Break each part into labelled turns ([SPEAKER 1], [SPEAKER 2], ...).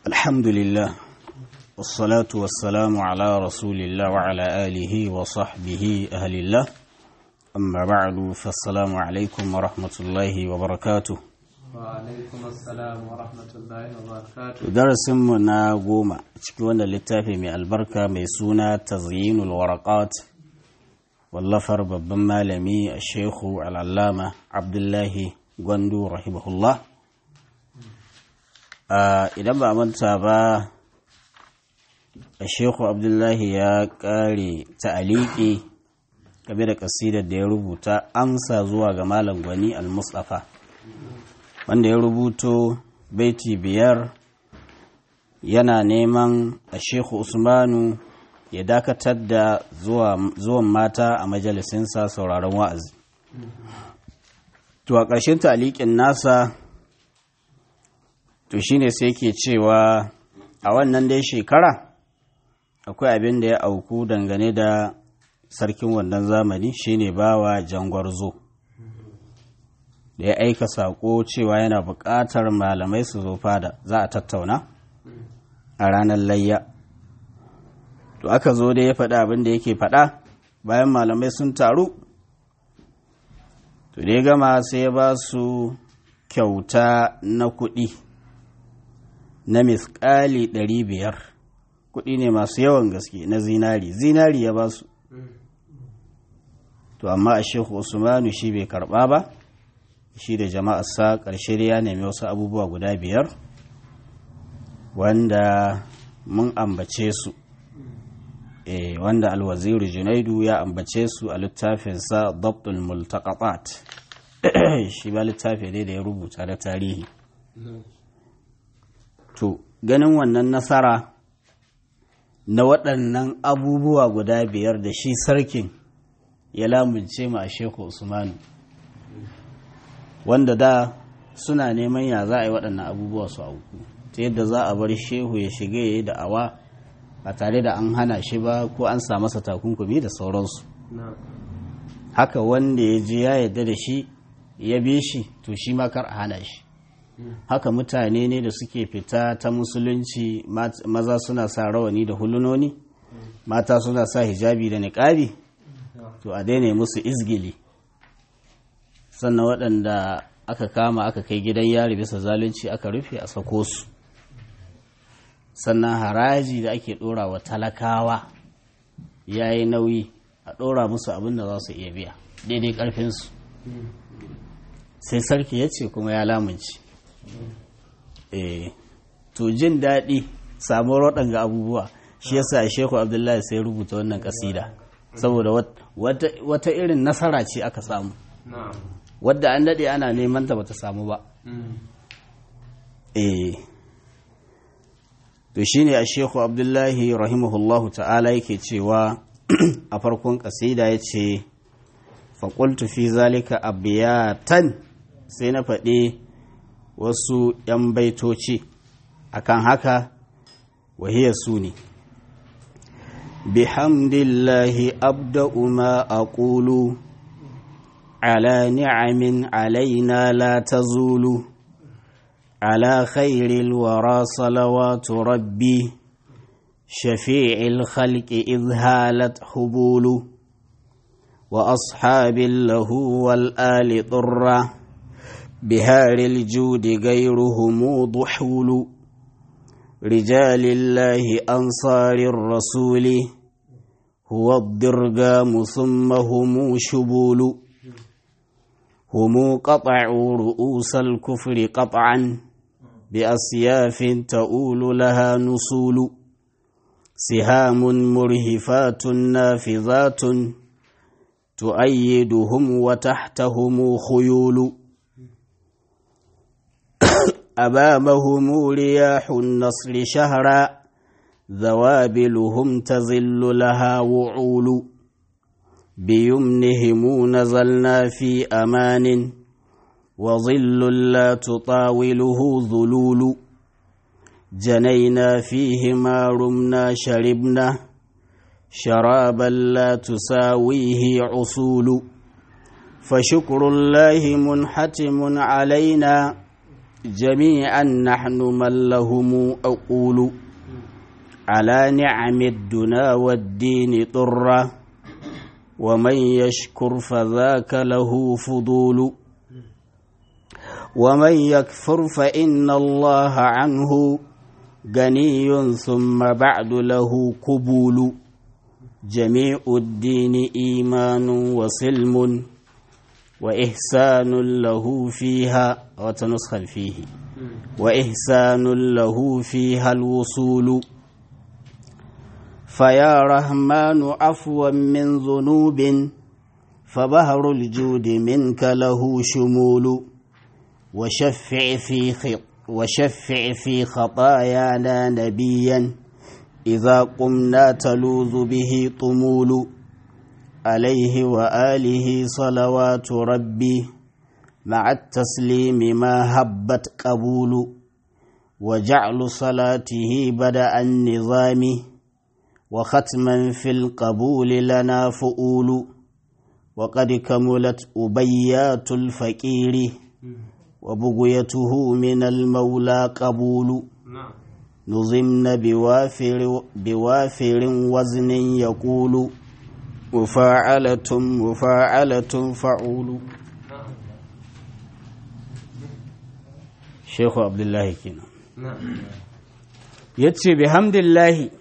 [SPEAKER 1] الحمد لله والصلاة والسلام على رسول الله وعلى آله وصحبه أهل الله أما بعد فالسلام عليكم ورحمة الله وبركاته
[SPEAKER 2] وعليكم السلام ورحمة الله وبركاته
[SPEAKER 1] darasinmu na goma cikin wannan littafi mai albarka mai suna tazyinul waraqat wallafar babban malami a shehu al'allama abdullahi gwandu rahimahullah idan ba manta ba a shehu abdullahi ya kare ta'aliki game da kasidar da ya rubuta amsa zuwa ga malam gwani al-mustafa wanda ya rubuto baiti biyar yana neman a shehu usmanu ya dakatar da zuwan mata a majalisinsa sauraron wa'azi to a ƙarshen talikin nasa to shine sai ke cewa a wannan dai shekara akwai abin da ya auku dangane da sarkin wannan zamani shine bawa jangwarzo da ya aika saƙo cewa yana buƙatar malamai su zo fada za a tattauna a ranar layya to aka zo da ya faɗa abin da yake faɗa bayan malamai sun taru to da ya gama sai ya ba su kyauta na kuɗi na miskali ɗari biyar kuɗi ne masu yawan gaske na zinari zinari ya ba su to amma a shehu usmanu shi bai karɓa ba shi da jama'arsa ƙarshe ya nemi wasu abubuwa guda biyar wanda mun ambace su e, wanda alwaziru junaidu ya ambace su a littafinsa dabtul multaqatat shi ba littafi ne da ya rubuta da tarihi to ganin wannan nasara na waɗannan abubuwa guda biyar da shi sarkin ya lamunce ma a sheku usmanu wanda da suna neman ya za a yi waɗannan abubuwa su auku ta yadda za a bar shehu ya shiga ya yi da'awa ba tare da an hana shi ba ko an sa masa takunkumi da sauransu haka wanda ya je ya yarda da shi ya bi shi to shi ma kar a hana shi haka mutane ne da suke fita ta musulunci maza suna sa rawani da hulunoni mata suna sa hijabi da niƙabi to a daina musu izgili sannan waɗanda aka kama aka kai gidan yari bisa zalunci aka rufe a sako su sannan haraji da ake ɗora wa talakawa ya yi nauyi a ɗora musu abin da za su iya biya daidai ƙarfinsu sai sarki ya ce kuma ya lamunci eh to jin daɗi samuwar waɗanga abubuwa shi yasa shehu abdullahi sai rubuta wannan ƙasida saboda wata irin nasara ce aka samu wadda an daɗe ana neman ta bata samu ba eh to shine a shehu abdullahi rahimahullahu ta'ala yake cewa a farkon kasida ya ce faƙultu fi zalika abiyatan sai na faɗi wasu ‘yan baitoci akan haka wahiyar su ne bihamdillahi abda'u ma aqulu على نعم علينا لا تزول على خير الورى صلوات ربي شفيع الخلق إذ هالت حبول وأصحاب له والآل طرة بهار الجود غيرهم ضحول رجال الله أنصار الرسول هو الضرغام ثم هم شبول هم قطعوا رؤوس الكفر قطعا بأسياف تؤول لها نصول سهام مرهفات نافذات تؤيدهم وتحتهم خيول أمامهم رياح النصر شهرا ذوابلهم تظل لها وعول بيمنهم نزلنا في أمان وظل لا تطاوله ظلول جنينا فيه ما رمنا شربنا شرابا لا تساويه عصول فشكر الله منحتم علينا جميعا نحن من لهم أقول على نعم الدنا والدين طرة ومن يشكر فذاك له فضول ومن يكفر فإن الله عنه غني ثم بعد له قبول جميع الدين إيمان وسلم وإحسان له فيها وتنسخ فيه وإحسان له فيها الوصول فيا رحمن عفوا من ذنوب فبهر الجود منك له شمول وشفع في خط وشفع في خطايانا نبيا إذا قمنا تلوذ به طمول عليه وآله صلوات ربي مع التسليم ما هبت قبول وجعل صلاته بدأ النظام وختما في القبول لنا فؤول وقد كملت أبيات الفقير وبغيته من المولى قبول نظمن بوافر, بوافر وزن يقول مفاعلة مفاعلة فعول شيخ عبد الله كنا yace bihamdillahi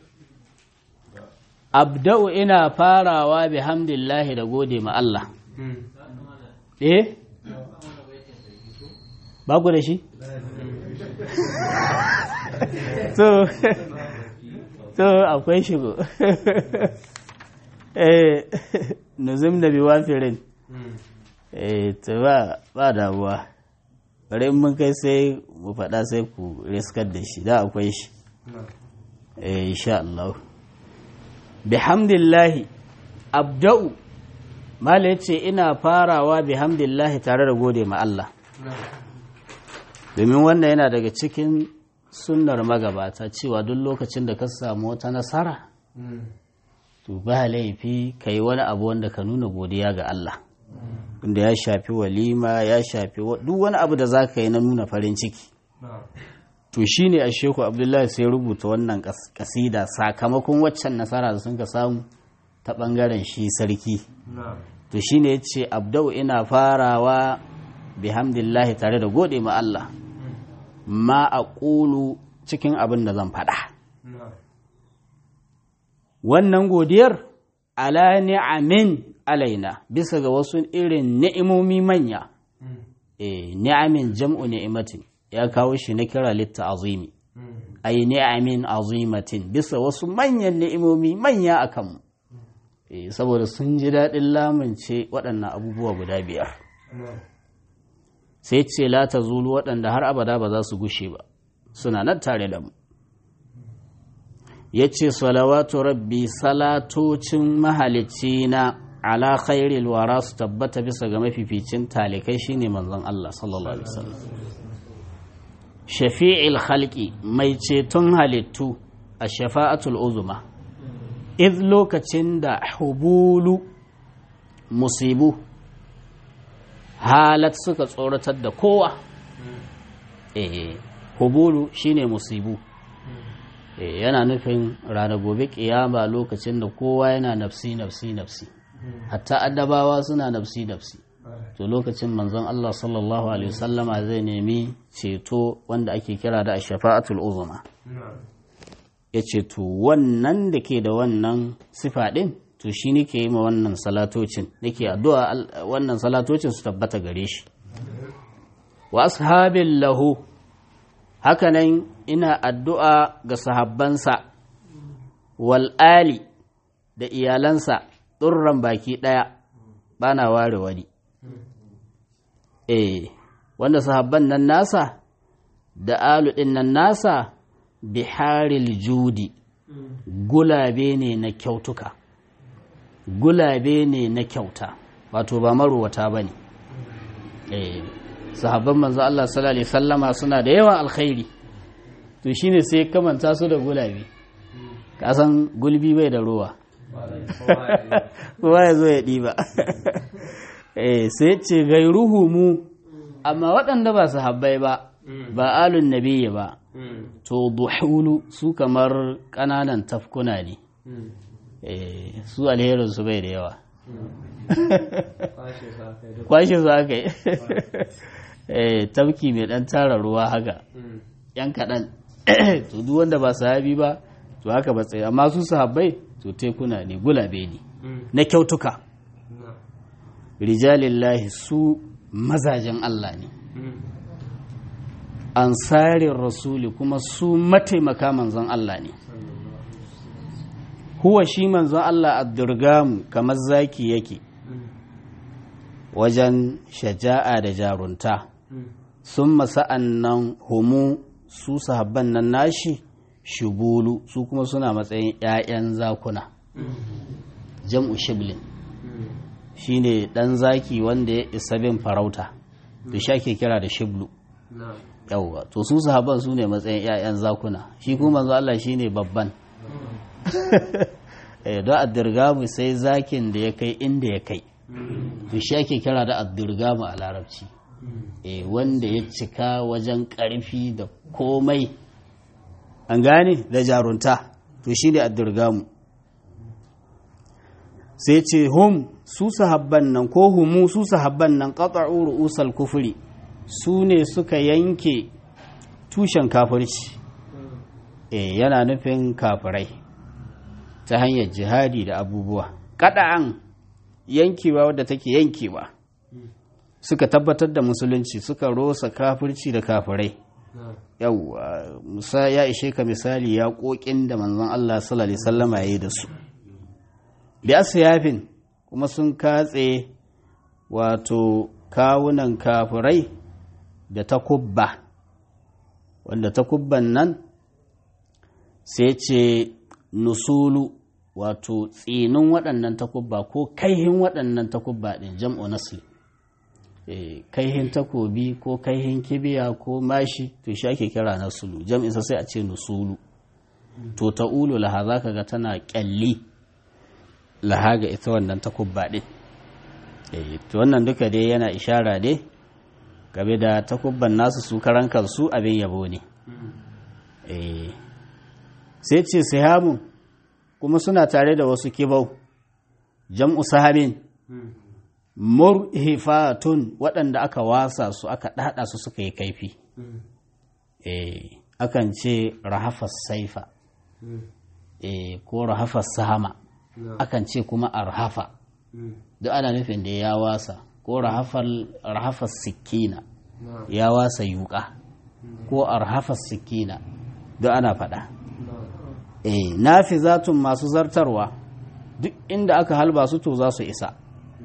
[SPEAKER 1] abda'u ina farawa bihamdillahi da gode ma Allah eh ba ku da shi so so akwai shigo eh nuzum da biwafirin eh to ba ba damuwa bari mun kai sai mu faɗa sai ku riskar da shi da akwai shi eh insha Allah bihamdillahi abda'u mala yace ina farawa bihamdillahi tare da gode ma Allah domin wannan yana daga cikin sunnar magabata cewa duk lokacin da ka samu wata nasara to ba laifi ka yi wani abu wanda ka nuna godiya ga Allah inda ya shafi walima ya shafi duk wani abu da za ka yi na nuna farin ciki to shi ne a sheku abdullahi sai rubuta wannan kasida sakamakon waccan nasara da sun ka samu ta ɓangaren shi sarki to shi ne ya ce abdau ina farawa bihamdillahi tare da gode ma Allah ma a ƙulu cikin abin da zan faɗa wannan godiyar ala ni'amin alaina bisa ga wasu irin ni'imomi manya eh ni'amin jam'u ni'imatin ya kawo shi na kira litta azimi ay ni'amin azimatin bisa wasu manyan ni'imomi manya a kanmu eh saboda sun ji daɗin lamunce waɗannan abubuwa guda biyar sai ce la ta zulu waɗanda har abada ba za su gushe ba suna nan tare da mu ya ce salawatu rabbi salatocin mahalicci na ala khairil wara su tabbata bisa ga mafificin talikai shine manzon Allah sallallahu alaihi wasallam shafi'il khalqi mai ceton halittu a shafa'atul uzuma id lokacin da hubulu musibu halat suka tsoratar da kowa eh hubulu shine musibu yana nufin ranar gobe kiyama lokacin da kowa yana nafsi nafsi nafsi hatta addabawa suna nafsi nafsi to lokacin manzon Allah sallallahu alaihi wasallama zai nemi ceto wanda ake kira da shafa'atul uzma ya ce to wannan da ke da wannan sifa din to shi nake yi ma wannan salatocin nake addu'a wannan salatocin su tabbata gare shi wa ashabin lahu hakanan ina addu'a ga sahabbansa wal'ali da iyalansa ɗurran baki ɗaya ba na ware wani eh wanda sahabban nan nasa da alu ɗin nan nasa biharil judi gulabe ne na kyautuka gulabe ne na kyauta wato ba maruwata ba ne eh sahabban manzo Allah sallallahu alaihi sallama suna da yawan alkhairi to shine sai kamanta su da gulabe kasan gulbi bai da ruwa kowa ya zo ya ɗiba eh sai ce gairuhu mu amma waɗanda ba su habbai ba ba alun nabiyyi ba to duhulu su kamar ƙananan tafkuna ne su alherin su bai da yawa kwashe su aka yi tafki mai ɗan tara ruwa haka yan kaɗan to duk wanda ba sahabi ba to haka ba tsaye amma su sahabbai to tekuna ne gulabe ne na kyautuka rijalillahi su mazajen Allah ne ansarin rasuli kuma su mataimaka manzon Allah ne huwa shi manzon Allah abdurgamu kamar zaki yake wajen shaja'a da jarunta sun masa'an nan homu su sahabban nan nashi shubulu su kuma suna matsayin 'ya'yan zakuna jam'u shiblin shine ɗan zaki wanda ya isa bin farauta da shi ake kira da shiblu yauwa to su sahabban su ne matsayin 'ya'yan zakuna shi kuma manzo Allah shine babban don addirgamu sai zakin da ya kai inda ya kai to shi ake kira da addirgamu a larabci wanda ya cika wajen ƙarfi da komai an gane da jarunta to shi ne addirgamu sai ce hum su sahabban nan ko humu su sahabban nan qata'u ru'usal kufri su ne suka yanke tushen kafirci eh yana nufin kafirai ta hanyar jihadi da abubuwa kada'an yankewa wadda take yankewa suka tabbatar da musulunci suka rosa kafirci da kafirai yau musa ya ishe ka misali ya kokin da manzon Allah sallallahu alaihi wasallama yayi da su bi asyafin kuma sun katse wato kawunan kafirai da takubba wanda takubban nan sai ce nusulu wato tsinin waɗannan takubba ko kaihin waɗannan takubba ɗin jam'u nasli kaihin takobi ko kaihin kibiya ko mashi to shi ake kira nasulu jam'insa sai a ce nusulu to ta'ulu laha za ka ga tana ƙyalli laha ga ita wannan takubba ɗin to wannan duka dai yana ishara dai game da takubban nasu su karan kansu abin yabo ne sai ce sihamun kuma suna tare da wasu kibau jam'u sahabin murhifatun waɗanda aka wasa su aka ɗaɗa su suka yi kaifi akan ce rahafar saifa ko rahafar sahama akan ce kuma arhafa duk ana nufin da ya wasa ko rahafar sikina ya wasa yuka ko arhafar sikina duk ana faɗa eh nafizatun masu zartarwa duk inda aka halba su to za su isa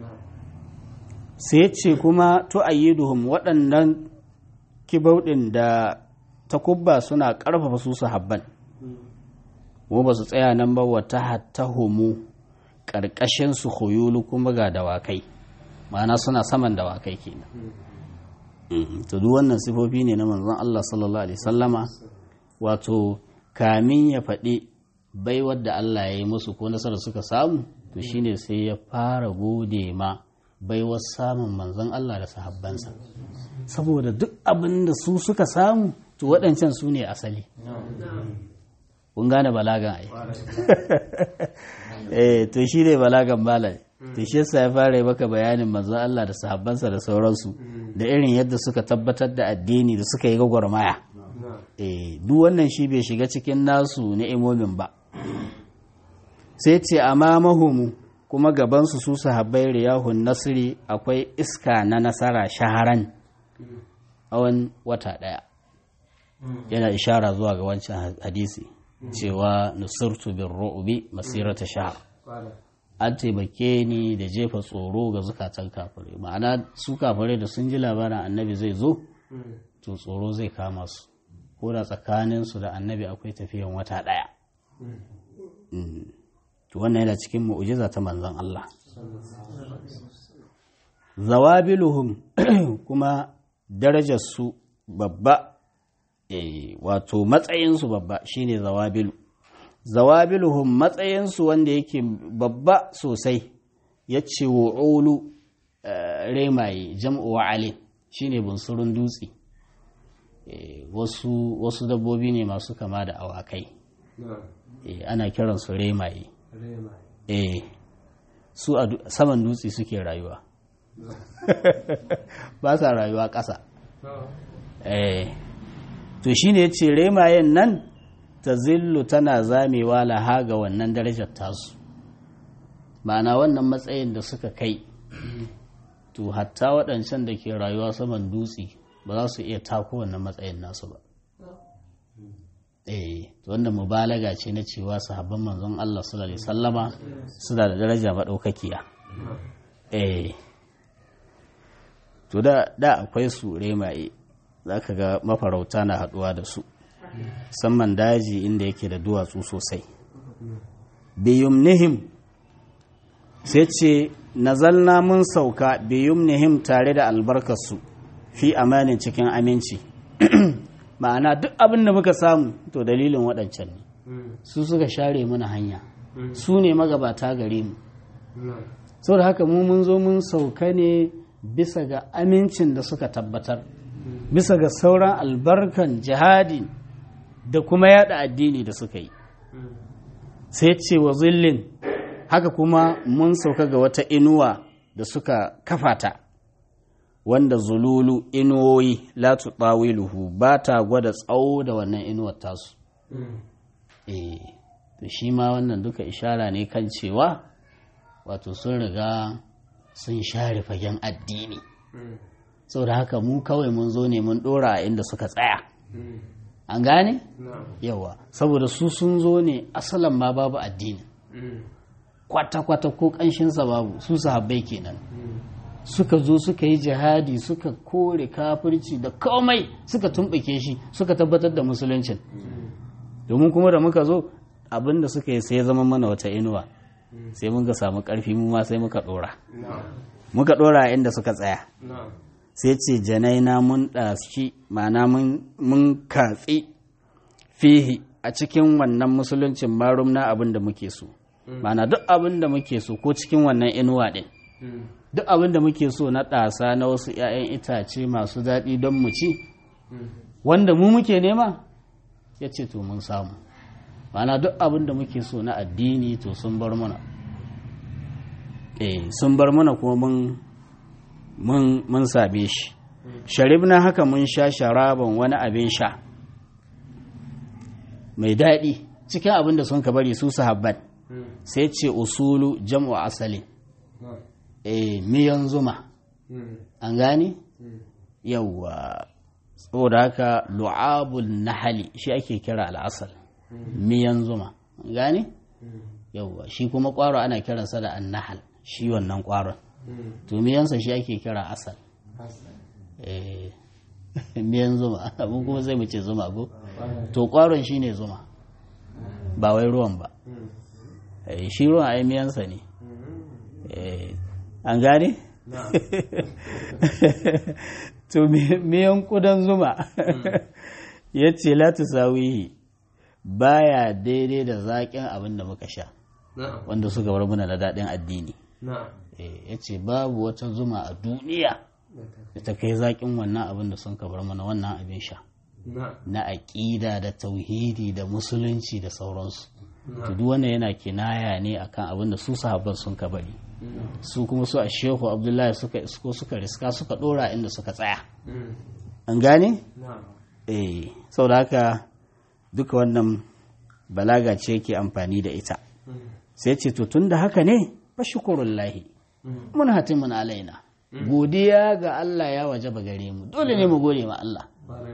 [SPEAKER 1] sai ce kuma tu'ayyiduhum waɗannan kibauɗin da takubba suna ƙarfafa su sahabban mu ba su tsaya nan ba wata hattahumu ƙarƙashin su huyulu kuma ga dawakai ma'ana suna saman dawakai kenan to duk wannan sifofi ne na manzon Allah sallallahu alaihi sallama wato kamin ya faɗi baiwar da Allah ya yi musu ko nasarar suka samu to shine sai ya fara gode ma baiwar samun manzon Allah da sahabbansa saboda duk abin da su suka samu to waɗancan su ne asali kun gane balagan ai eh to shi ne balagan malam to shi yasa ya fara yi maka bayanin manzon Allah da sahabbansa da sauransu da irin yadda suka tabbatar da addini da suka yi gwagwarmaya eh duk wannan shi bai shiga cikin nasu ni'imomin ba sai ce amamahumu kuma gabansu su sahabbai riyahun nasiri akwai iska na nasara shaharan tsawon wata ɗaya yana ishara zuwa ga wancan hadisi cewa nusirtu bin ru'ubi masirata shahar an taimake ni da jefa tsoro ga zukatan kafirai ma'ana su kafirai da sun ji labarin annabi zai zo to tsoro zai kama su ko da tsakaninsu da annabi akwai tafiyan wata ɗaya to wannan yana cikin mu'ujiza ta manzon Allah zawabiluhum kuma darajarsu babba wato matsayinsu babba shine zawabilu zawabiluhum matsayinsu wanda yake babba sosai ya ce wa'ulu remaye jam'u wa'ale shine bunsurun dutse Eh, wasu wasu dabbobi ne masu kama da awakai
[SPEAKER 2] na'am
[SPEAKER 1] Eh, ana kiransu remaye
[SPEAKER 2] rema
[SPEAKER 1] eh su a du- saman dutse suke rayuwa ba sa rayuwa ƙasa
[SPEAKER 2] na'am
[SPEAKER 1] eh to shine yace remayen nan ta zillu tana zamewa laha ga wannan darajar tasu ma'ana wannan matsayin da suka kai to hatta waɗancan da ke rayuwa saman dutse ba za su iya tako wannan matsayin nasu ba eh to wannan mubalaga ce na cewa sahabban manzon Allah sallallahu alaihi wasallama suna da daraja madaukakiya eh to da da akwai su remaye zaka ga mafarauta na haduwa da su musamman daji inda yake da duwatsu sosai biyumnihim sai ce nazalna mun sauka biyumnihim tare da albarkarsu fi amanin cikin aminci ma'ana duk abin da muka samu to dalilin waɗancan ne su suka share mana hanya su ne magabata gare mu
[SPEAKER 2] na'am
[SPEAKER 1] saboda haka mu mun zo mun sauka ne bisa ga amincin da suka tabbatar bisa ga sauran albarkan jihadi da kuma yada addini da suka yi sai ce wa zillin haka kuma mun sauka ga wata inuwa da suka kafata wanda zululu inuwoyi la tutawiluhu ba ta gwada tsawo da wannan inuwar tasu eh to shi ma wannan duka ishara ne kan cewa wato sun riga sun share fagen addini saboda haka mu kawai mun zo ne mun dora a inda suka tsaya an gane
[SPEAKER 2] na'am
[SPEAKER 1] yawa saboda su sun zo ne asalan ma babu addini kwata-kwata ko ƙanshinsa babu su sahabbai kenan suka zo suka yi jihadi suka kore kafirci da komai suka tumɓuke shi suka tabbatar da musuluncin domin kuma da muka zo abin da suka yi sai ya zama mana wata inuwa sai mun ga samu ƙarfi mu ma sai muka ɗora
[SPEAKER 2] na'am
[SPEAKER 1] muka ɗora a inda suka tsaya
[SPEAKER 2] na'am
[SPEAKER 1] sai ce janaina mun ɗashi ma'ana mun- mun katsi fihi a cikin wannan musuluncin marum na abin da muke so ma'ana duk abin da muke so ko cikin wannan inuwa ɗin duk abin da muke so na ɗasa na wasu 'ya'yan itace masu daɗi don mu ci wanda mu muke nema ya ce to mun samu ma'ana duk abin da muke so na addini to sun bar mana eh sun bar mana kuma mun mun mun same shi sharibna haka mun sha sharaban wani abin sha mai daɗi cikin abin da sun ka bari su sahabban sai ce usulu jam'u asali
[SPEAKER 2] na'am
[SPEAKER 1] eh miyan zuma an gane yawwa saboda haka lu'abul nahali shi ake kira al'asal miyan zuma an gane yawwa shi kuma ƙwaro ana kiransa da annahal shi wannan ƙwaron to miyansa shi ake kira asal eh miyan zuma abin kuma sai mu ce zuma ko to ƙwaron shi ne zuma ba wai ruwan ba Eh, shi ruwan ai miyansa ne Eh, an gane?
[SPEAKER 2] na'am
[SPEAKER 1] to mi- miyan kudan zuma ya ce latu sawihi baya daidai da zaƙin abin da muka sha
[SPEAKER 2] na'am
[SPEAKER 1] wanda suka bar muna da daɗin addini
[SPEAKER 2] na'am
[SPEAKER 1] ya ce babu wata zuma a duniya da ta kai zaƙin wannan abin da sun ka bar mana wannan abin sha
[SPEAKER 2] na'am
[SPEAKER 1] na aƙida da tauhidi da musulunci da sauransu to duk wannan yana kinaya ne akan abin da su sahabban sun ka bari su kuma su a shehu abdullahi suka isko suka riska suka dora inda suka tsaya an gane
[SPEAKER 2] na'am
[SPEAKER 1] eh saboda haka duka wannan balaga ce ke amfani da ita sai ce to tunda haka ne fa shukurullahi mun hatimun alaina godiya ga Allah ya waje ba gare mu dole ne mu gode ma Allah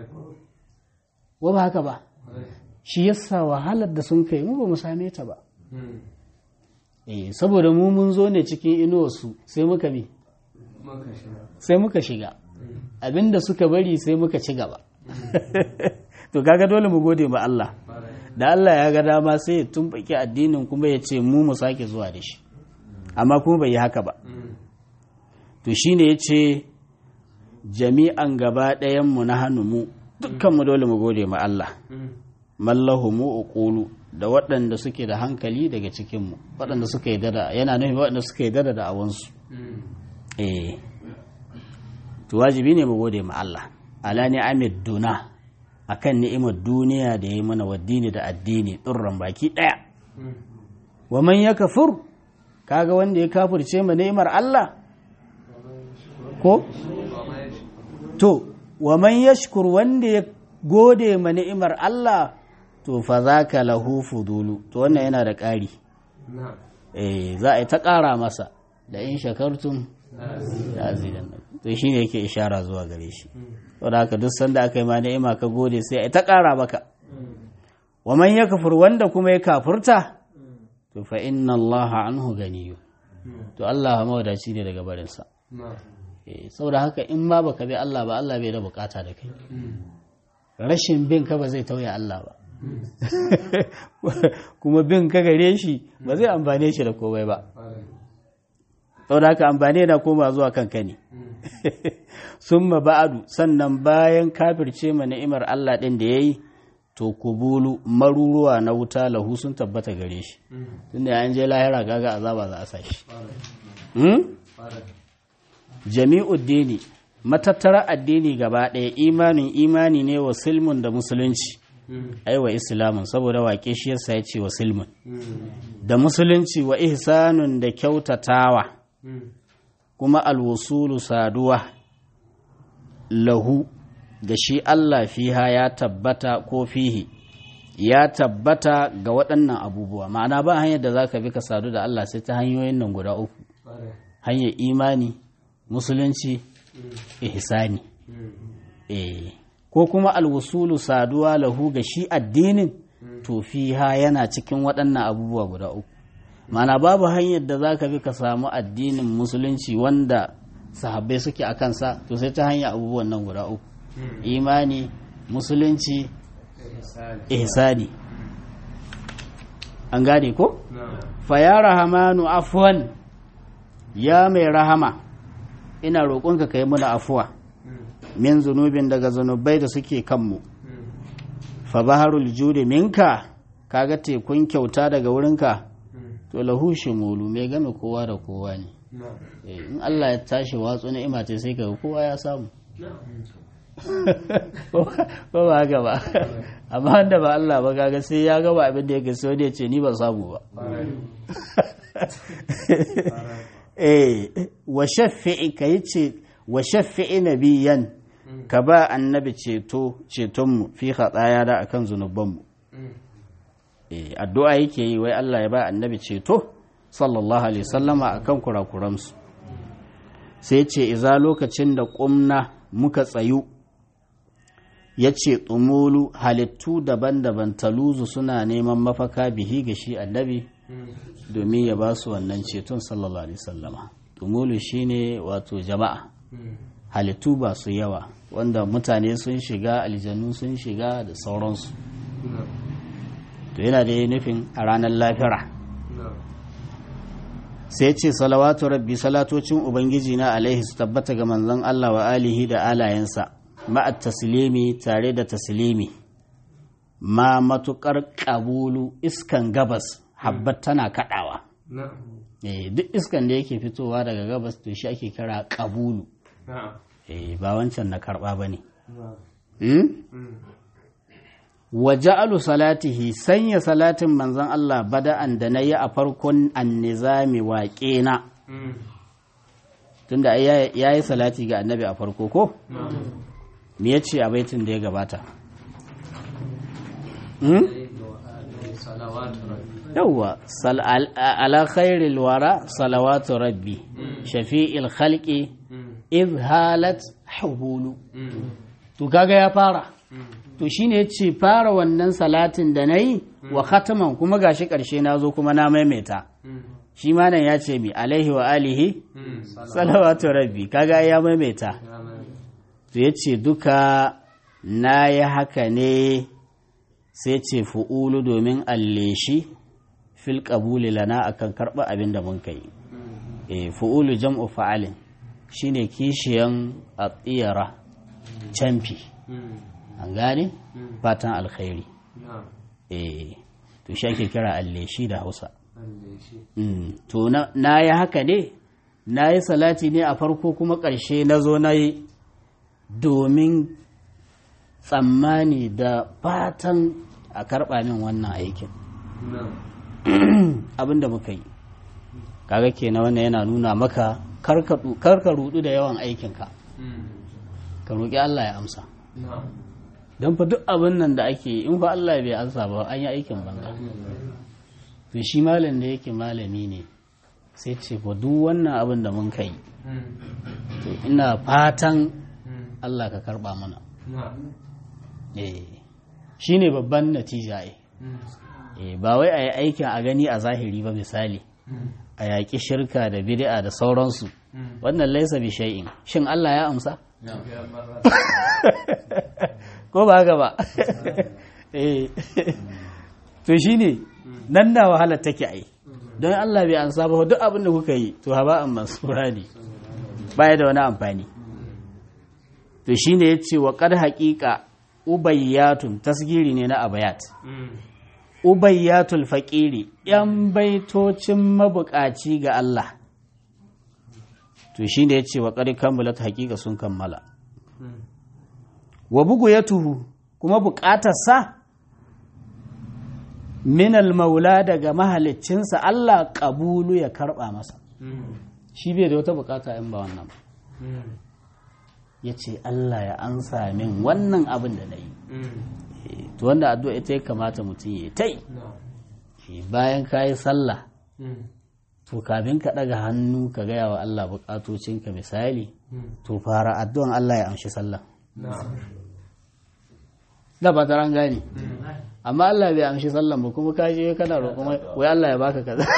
[SPEAKER 1] wa ba haka ba shi yasa wahalar da sun kai mu ba mu same ta ba eh saboda mu mun zo ne cikin inuwarsu sai muka bi
[SPEAKER 2] maka shiga
[SPEAKER 1] sai muka shiga abinda suka bari sai muka ci gaba to kaga dole mu gode ma Allah da Allah ya ga dama sai ya tumɓaki addinin kuma ya ce mu mu sake zuwa da shi amma kuma bai yi haka ba to shine ya ce jami'an gaba ɗayanmu na hannu mu dukkanmu dole mu gode ma Allah mallahu mu uqulu da waɗanda suke da hankali daga cikinmu waɗanda suka yi dada yana nufin waɗanda suka yi dada da awansu eh to wajibi ne mu gode ma Allah ala ni'amid duna akan ni'imar duniya da ya yi mana waddini da addini ɗurran baki ɗaya wa man ya kafur kaga wanda ya kafirce ma ni'imar Allah ko to wa man yashkur wanda ya gode ma ni'imar Allah to fa zaka lahu fudulu to wannan yana da ƙari
[SPEAKER 2] na'am
[SPEAKER 1] eh za a yi ta ƙara masa da in shakartum la azidannakum to shine yake ishara zuwa gare shi saboda haka duk sanda aka yi ma ni'ima ka gode sai a yi ta ƙara maka wa man yakfur wanda kuma ya kafurta to fa inna Allah anhu ganiyyu to Allah mawadaci ne daga barinsa
[SPEAKER 2] na'am
[SPEAKER 1] Eh, saboda haka in ma baka bi Allah ba Allah bai da bukata da kai rashin bin ka ba zai tauye Allah ba kuma bin ka gare shi ba zai amfane shi da komai ba saboda haka amfani na koma zuwa kanka ne summa ba'adu sannan bayan kafirce ma ni'imar Allah din da yayi to kubulu maruruwa na wuta lahu sun tabbata gare shi tunda an je lahira gaga azaba za a sa shi hmm? jami'uddini matattara addini gaba ɗaya imanin imani ne wa silmun da musulunci ai wa islamun saboda waƙe shi yasa ya ce wa silmun da musulunci wa ihsanun da kyautatawa kuma alwusulu saduwa lahu da shi Allah fiha ya tabbata ko fihi ya tabbata ga waɗannan abubuwa ma'ana ba hanyar da za ka bi ka sadu da Allah sai ta hanyoyin nan guda uku hanyar imani musulunci ihsani eh ko kuma alwusulu saduwa lahu ga shi addinin to fiha yana cikin waɗannan abubuwa guda uku mana babu hanyar da za ka bi ka samu addinin musulunci wanda sahabbai suke a kansa to sai ta hanyar abubuwan nan guda uku imani musulunci ihsani an gane ko fa ya rahamanu afwan ya mai rahama ina roƙonka ka yi muna afuwa min zunubin daga zunubai da suke kanmu fa baharul judi minka kaga tekun kyauta daga wurinka to lahu shimulu mai game kowa da kowa ne Eh, in Allah ya tashi watsu ni'ima ce sai kaga kowa ya samu ko ba haka ba amma wanda ba Allah ba kaga sai ya gaba abin da yake so da ya ce ni ba samu ba eh wa shaffi'i ka yi ce wa shaffi'i nabiyan ka ba annabi ceto cetonmu fi hatsaya da akan zunubanmu eh addu'a yake yi wai Allah ya ba annabi ceto sallallahu alaihi sallama akan kurakuransu sai ce iza lokacin da ƙumna muka tsayu ya ce tsumulu halittu daban-daban taluzu suna neman mafaka bihi ga shi annabi domin ya ba su wannan ceton sallallahu alaihi sallama tumulu shine wato jama'a halittu ba su yawa wanda mutane sun shiga aljanu sun shiga da sauransu to yana da nufin a ranar lafira sai ce salawatu rabbi salatocin ubangiji na alaihi su tabbata ga manzon Allah wa alihi da alayensa ma'at taslimi tare da taslimi ma matukar kabulu iskan gabas habbat tana kadawa eh duk iskan da yake fitowa daga gabas to shi ake kira kabulu eh ba wancan na karba bane hmm? wa ja'alu salatihi sanya salatin manzon Allah bada'an da nayi a farkon annizami waƙe na tunda ya yi salati ga annabi a farko ko me yace a baitin da ya gabata yawwa ala khairil wara salawatu rabbi shafi'il khalqi idh halat hubulu to kaga ya fara to shine yace fara wannan salatin da nayi wa khataman kuma gashi karshe nazo kuma na maimaita shi ma nan ya ce mi alaihi wa alihi salawatu rabbi kaga ya maimaita to yace duka na yi haka ne sai ce fu'ulu domin alleshi fil qabuli lana akan karɓa abin da mun kai e fu'ulu jam'u fa'alin shine kishiyan atiyara camfi an gane fatan alkhairi e to shi ake kira alleshi da hausa to na yi haka ne na yi salati ne a farko kuma ƙarshe na zo na yi domin tsammani da fatan a karɓa min wannan aikin abin da muka yi kaga kenan wannan yana nuna maka karka rudu da yawan aikinka ka roƙi Allah ya amsa don fa duk abin nan da ake yi in fa Allah bai amsa ba an yi aikin banza to shi malam da yake malami ne sai ce fa duk wannan abin da mun kai to ina fatan Allah ka karba mana shi ne babban natija eh ba wai a yi aikin a gani a zahiri ba misali a yaƙi shirka da bid'a da sauransu wannan laisa bi shay'in shin Allah ya amsa ko ba haka ba eh to shine nan na wahalar take ai don Allah bai ansa ba duk abin da kuka yi to haba an mansura ne baya da wani amfani to shine yace wa qad haqiqa ubayyatun tasgiri ne na abayat ubayyatul faƙiri ‘yan baitocin mabuƙaci ga Allah to shi ne ya ce wa ƙari kammalat haƙiƙa sun kammala wa bugu ya tuhu kuma buƙatarsa minal maula daga mahaliccinsa Allah ƙabulu ya karɓa masa shi bai da wata buƙata in ba wannan ya ce Allah ya ansa min wannan abin da na yi to wanda addu'a ita ya kamata mutum ya ta yi bayan ka yi sallah to kafin ka ɗaga hannu ka gaya wa Allah buƙatocinka misali to fara addu'an Allah ya amshi sallah da ba taran gane amma Allah bai amshi sallah ba kuma ka je kana roƙon wai Allah ya baka kaza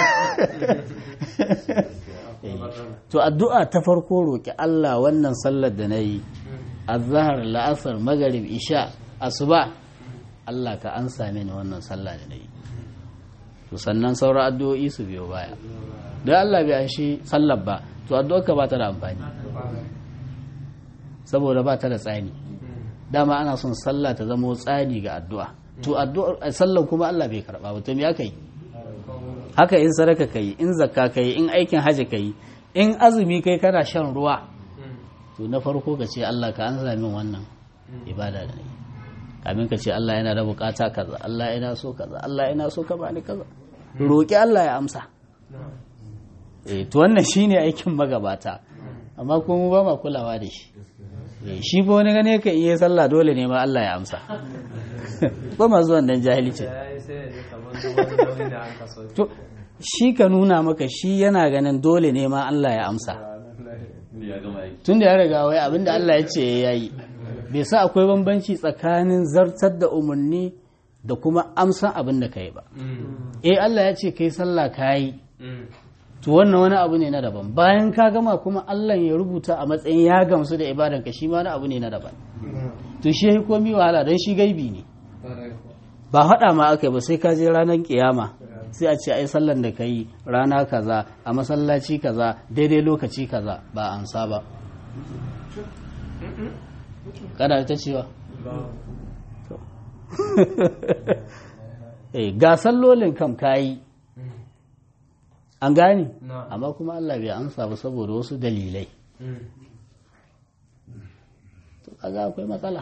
[SPEAKER 1] to addu'a ta farko roƙi Allah wannan sallar da na yi azhar la'asar magarib isha asuba Allah ka an same ni wannan sallah da nayi to sannan sauran addu'o'i su biyo baya don Allah bai shi sallar ba to addu'ar ka ba ta da amfani saboda ba ta da tsani dama ana son sallah ta zama tsani ga addu'a to addu'ar sallar kuma Allah bai karba ba to me aka yi haka in sadaka kai in zakka kai in aikin haji kai in azumi kai kana shan ruwa to na farko ka ce Allah ka an min wannan ibada da nayi kamin ka ce Allah yana da bukata kaza Allah yana so kaza Allah yana so ka bani kaza roƙi Allah ya amsa eh to wannan shine aikin magabata amma ko mu ba ma kulawa da shi eh shi ba wani gane ka iya sallah dole ne ma Allah ya amsa ba ma zuwan dan jahilci to shi ka nuna maka shi yana ganin dole ne ma Allah ya amsa tun da ya riga wai abinda Allah ya ce ya yi bai sa akwai bambanci tsakanin zartar da umarni da kuma amsan abin da ka yi ba eh Allah ya ce kai sallah ka yi to wannan wani abu ne na daban bayan ka gama kuma Allah ya rubuta a matsayin ya gamsu da ibadan ka shi ma wani abu ne na daban to shi ya komi wahala don shi gaibi ne ba haɗa ma aka yi ba sai ka je ranar kiyama sai a ce ai sallan da ka yi rana kaza a masallaci kaza daidai lokaci kaza ba ansa ba kada ta cewa eh ga sallolin kam kayi an gane amma kuma Allah bai amsa ba saboda wasu dalilai to kaga akwai matsala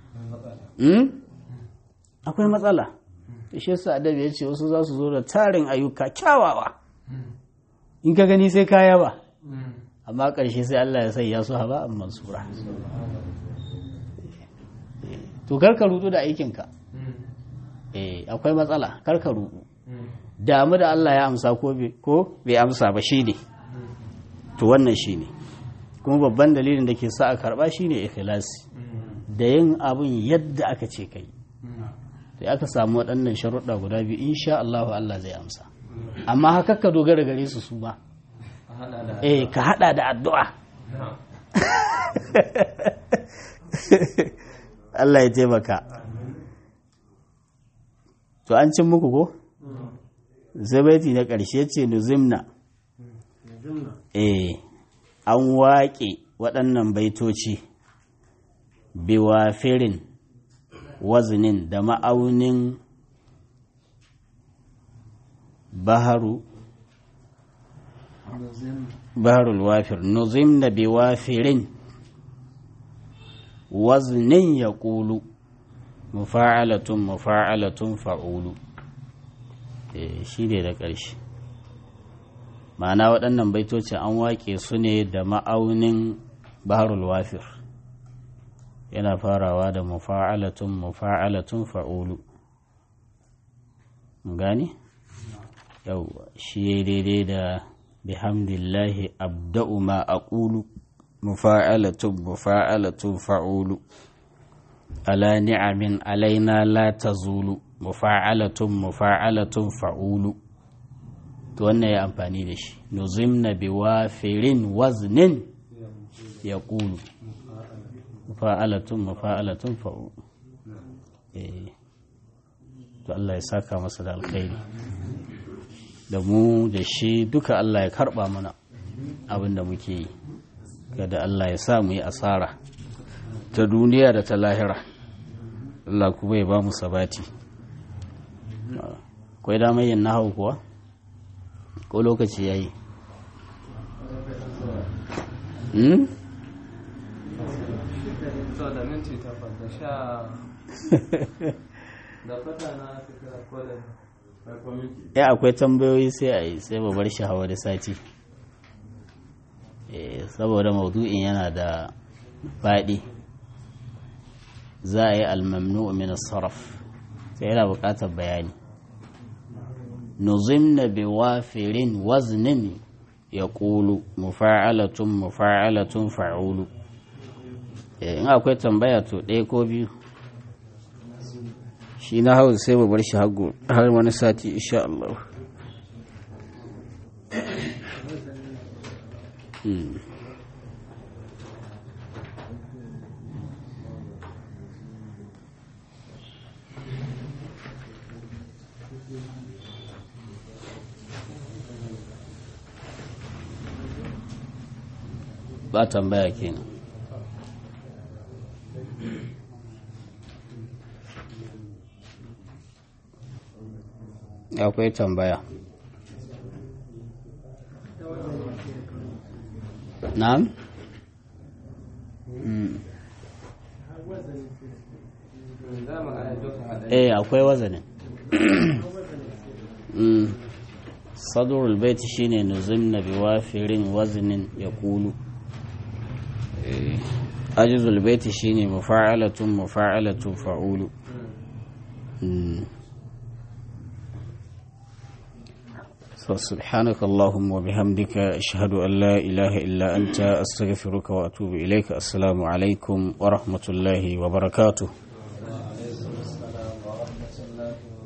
[SPEAKER 1] akwai matsala shi yasa adabi ya ce wasu za su zo da tarin ayyuka kyawawa in ka gani sai kaya ba amma ƙarshe sai Allah ya sanya su haba an mansura to karka rudu da aikinka eh akwai matsala karka rudu damu da Allah ya amsa ko bai amsa ba shi ne to wannan shi ne kuma babban dalilin da ke sa a karba shi ne ikhlasi da yin abin yadda aka ce kai sai aka samu waɗannan sharuɗa guda biyu insha Allah Allah zai amsa amma haka ka dogara gare su su ba eh ka hada da addu'a Allah ya taimaka to an cin muku ko zabaiti na ƙarshe ce nuzimna eh an waƙe waɗannan baitoci biwafirin wazinin da ma'aunin baharu baharul wafir nuzimna biwafirin waznin ya ƙulu mufa'alatun mufa'alatun fa'ulu shi ne da ƙarshe ma'ana waɗannan baitoci an waƙe su ne da ma'aunin baharul wafir yana farawa da mufa'alatun mufa'alatun fa'ulu gani yau shi daidai da bihamdillahi abda'u ma aqulu mufa'alatun mufa'alatun fa'ulu ala ni'amin alaina la tazulu mufa'alatun mufa'alatun fa'ulu to wannan ya amfani da shi nuzimna biwafirin waznin ya ƙulu mufa'alatun mufa'alatun fa'ulu eh to Allah ya saka masa da alkhairi da mu da shi duka Allah ya karba mana abin da muke yi kada Allah ya sa mu yi asara ta duniya da ta lahira Allah kuma ya ba mu sabati kwai damar yin nahau kuwa ko lokaci ya yi
[SPEAKER 2] da minti takwas da sha da fata na fita ko da farko minti
[SPEAKER 1] ya akwai tambayoyi sai a yi sai ba bar shi hawa da sati saboda maudu'in yana da faɗi za a yi almamnu min sarraf sai yana buƙatar bayani nuzimna bi wafirin waznin ya ƙulu mufa'alatun mufa'alatun fa'ulu in akwai tambaya to ɗaya ko biyu shi na hau sai ba bar shi har wani sati insha Allah ba tambaya kenan akwai tambaya na'am
[SPEAKER 2] za mu ga duka haɗari
[SPEAKER 1] eh akwai wazanin Mm. sadrul baiti shine nuzimna biwafirin waznin yaqulu eh ajizul baiti shine mufa'alatun mufa'alatun fa'ulu Mm. سبحانك اللهم وبحمدك أشهد أن لا إله إلا أنت أستغفرك وأتوب إليك السلام عليكم ورحمة الله وبركاته
[SPEAKER 2] alaikum assalam wa rahmatullahi wa